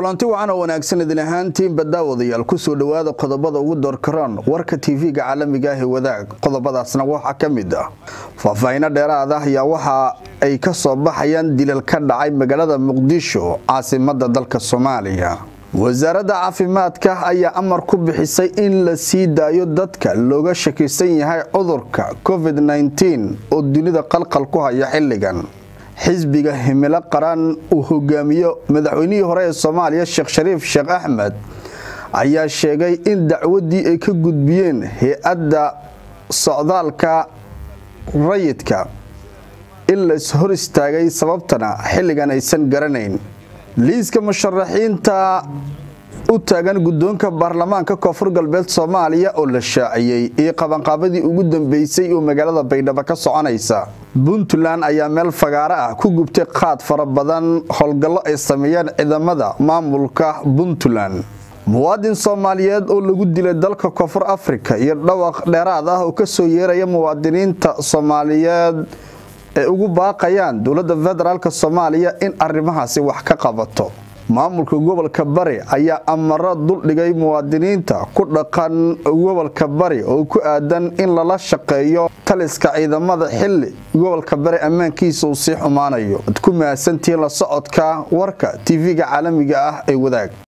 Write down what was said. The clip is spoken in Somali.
kulanti wacan oo wanaagsan idin ahaantiinba daawadayaal kusoo dhowaada qodobada ugu doorkaraan warka tv-ga caalamiga ah ee wadaag qodobadaasna waxaa ka mid ah faahfaahino dheeraad ah ayaa waxa ay ka soo baxayaan dilal ka dhacay magaalada muqdisho caasimada dalka soomaaliya wasaaradda caafimaadka ayaa amar ku bixisay in la sii daayo dadka looga shakisan yahay cudurka covid-19 oo dunida qalqal ku haya xilligan xisbiga himilo qaran uu hogaamiyo madaxweynihii hore ee soomaaliya sheekh shariif sheekh axmed ayaa sheegay in dacwadii ay ka gudbiyeen hay-adda socdaalka rayidka in lais hor istaagay sababtana xilligan aysan garanayn liiska musharaxiinta u taagan guddoonka baarlamaanka koonfur galbeed soomaaliya oo la shaaciyey iyo qabanqaabadii ugu dambeysay oo magaalada baydhabo ka soconaysa puntland ayaa meel fagaaro ah ku gubtay qaad fara badan howlgallo ay sameeyeen ciidamada maamulka puntland muwaadin soomaaliyeed oo lagu dilay dalka koonfur afrika iyo dhawaq dheeraad ah oo kasoo yeeraya muwaadiniinta soomaaliyeed ee ugu baaqayaan dowladda federaalk soomaaliya in arrimahaasi wax ka qabato maamulka gobolka bari ayaa amaro duldhigay muwaadiniinta ku dhaqan gobolka bari oo ku aadan in lala shaqeeyo taliska ciidamada xili gobolka bari ammaankiisa uu sii xumaanayo ad ku mahadsantihiin la socodka warka tv-ga caalamiga ah ee wadaag